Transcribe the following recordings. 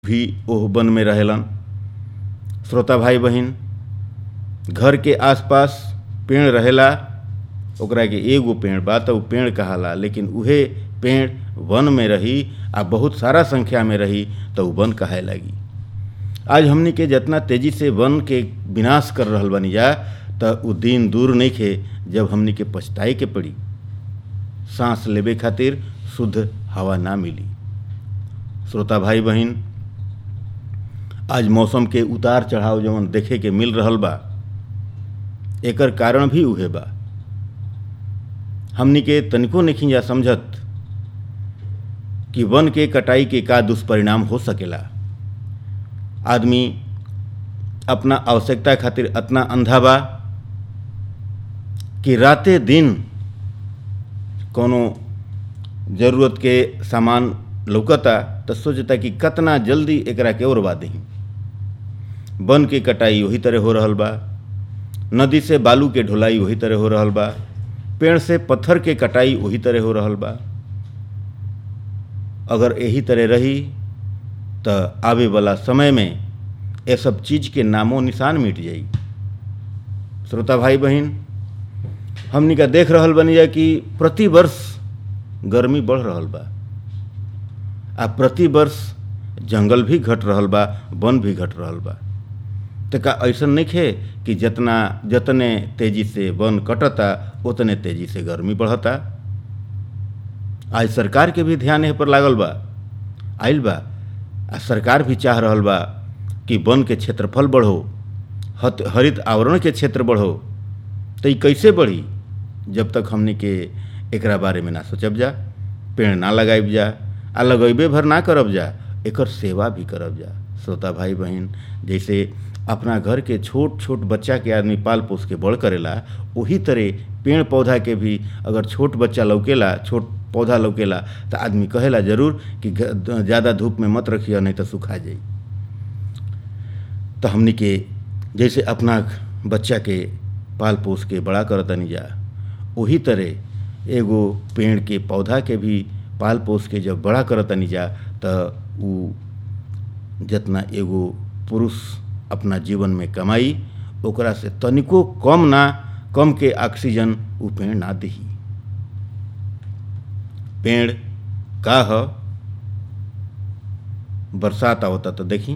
भी ओह वन में रहेलन श्रोता भाई बहिन घर के आसपास पेड़ रहेला ओकरा के एगो पेड़ बा त उ पेड़ कहाला लेकिन उहे पेड़ वन में रही आ बहुत सारा संख्या में रही त उ वन कहे लगी आज हमनी के जितना तेजी से वन के विनाश कर रहल बनी जा त उ दिन दूर नइखे जब हमनी के पछताए के पड़ी सांस लेबे खातिर शुद्ध हवा ना मिली श्रोता भाई बहिन आज मौसम के उतार चढ़ाव जवन देखे के मिल रहल बा एकर कारण भी उहे बा हमनी के तनिको नहीं जा समझत कि वन के कटाई के का दुष्परिणाम हो सकेला आदमी अपना आवश्यकता खातिर अतना अंधा बा कि राते दिन कोनो जरूरत के सामान लौकता तो सोचता कि कतना जल्दी एकरा के ओरवा दही वन के कटाई वही तरह हो रहल बा नदी से बालू के ढुलाई वही तरह हो रहल बा पेड़ से पत्थर के कटाई वही तरह हो रहल बा अगर यही तरह रही तो आवे वाला समय में ये सब चीज के नामो निशान मिट जाई श्रोता भाई बहन हमनी का देख रहल बनी जा कि प्रति वर्ष गर्मी बढ़ रहल बा आ प्रति वर्ष जंगल भी घट रहल बा वन भी घट रहल बा तो का ऐसा नहीं है कि जितना जितने तेजी से वन कटता उतने तेजी से गर्मी बढ़ता आज सरकार के भी ध्यान एह पर लागल बा आइल बा आ सरकार भी चाह रहल बा कि वन के क्षेत्रफल बढ़ो हत हरित आवरण के क्षेत्र बढ़ो तो ये कैसे बढ़ी जब तक हमने के एकरा बारे में ना सोचब जा पेड़ ना लगाइब जा आ लगेबे भर ना करब जा एकर सेवा भी करब जा श्रोता भाई बहन जैसे अपना घर के छोट छोट बच्चा के आदमी पाल पोस के बड़ करेला वही तरह पेड़ पौधा के भी अगर छोट बच्चा लौकेला छोट पौधा लौकेला तो आदमी कहेला जरूर कि ज़्यादा धूप में मत रखिए नहीं तो सुखा जाई तो हमनी के जैसे अपना बच्चा के पाल पोस के बड़ा करतनी जा वही तरह एगो पेड़ के पौधा के भी पाल पोस के जब बड़ा करतनी जा तो उ जितना एगो पुरुष अपना जीवन में कमाई ओकरा से तनिको कम ना कम के ऑक्सीजन उ पेड़ ना दही पेड़ का ह बरसात आवता तो देखी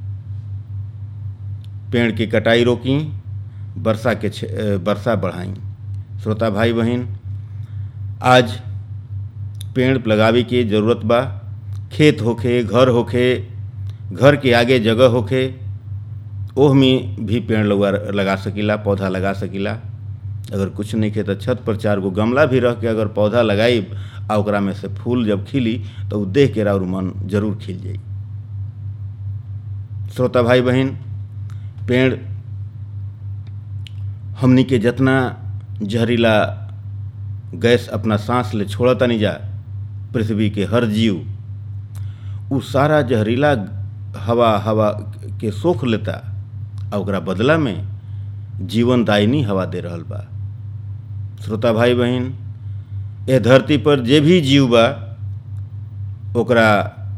पेड़ की कटाई रोकी वर्षा के वर्षा बढ़ाई श्रोता भाई बहन आज पेड़ लगावे की ज़रूरत बा खेत होखे घर होखे घर के आगे जगह होखे ओह में भी पेड़ लगा लगा सकीला पौधा लगा सकीला अगर कुछ नहीं खे तो छत पर चार गो गमला भी रख के अगर पौधा लगाई आ ओकरा में से फूल जब खिली तो उ देख के और मन जरूर खिल जाई श्रोता भाई बहन पेड़ हमनी के जितना जहरीला गैस अपना सांस ले छोड़ता नहीं जा पृथ्वी के हर जीव उ सारा जहरीला हवा हवा के सोख लेता आ ओकरा बदला में जीवनदायिनी हवा दे रहल बा श्रोता भाई बहन ए धरती पर जे भी जीव बा ओकरा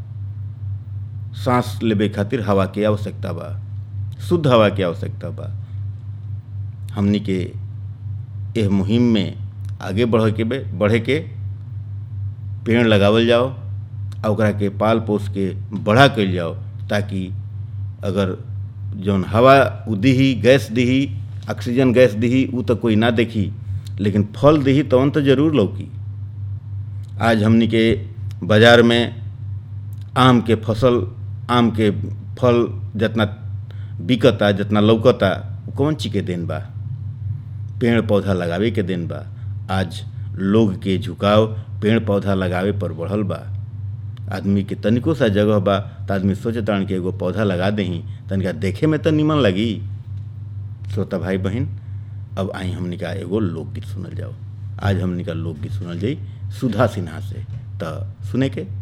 सांस लेबे खातिर हवा के आवश्यकता बा शुद्ध हवा के आवश्यकता बा हमनी के एह मुहिम में आगे बढ़ के बढ़े के पेड़ लगावल जाओ आ ओकरा के पाल पोस के बढ़ा कल जाओ ताकि अगर जौन हवा उ दही गैस दही ऑक्सीजन गैस दही उ तो कोई ना देखी लेकिन फल दही तवन तो जरूर लौकी आज हमनी के बाजार में आम के फसल आम के फल जितना बिकता जितना लौकता कौन ची के दिन बा पेड़ पौधा लगावे के दिन बा आज लोग के झुकाव पेड़ पौधा लगावे पर बढ़ल बा आदमी के तनिको सा जगह बा तो आदमी सोचता कि एगो पौधा लगा दही तनिका देखे में तो निमन लगी श्रोता भाई बहन अब आई हमने का एगो लोकगीत सुनल जाओ आज हमने का लोकगीत सुनल जाई सुधा सिन्हा से तो सुने के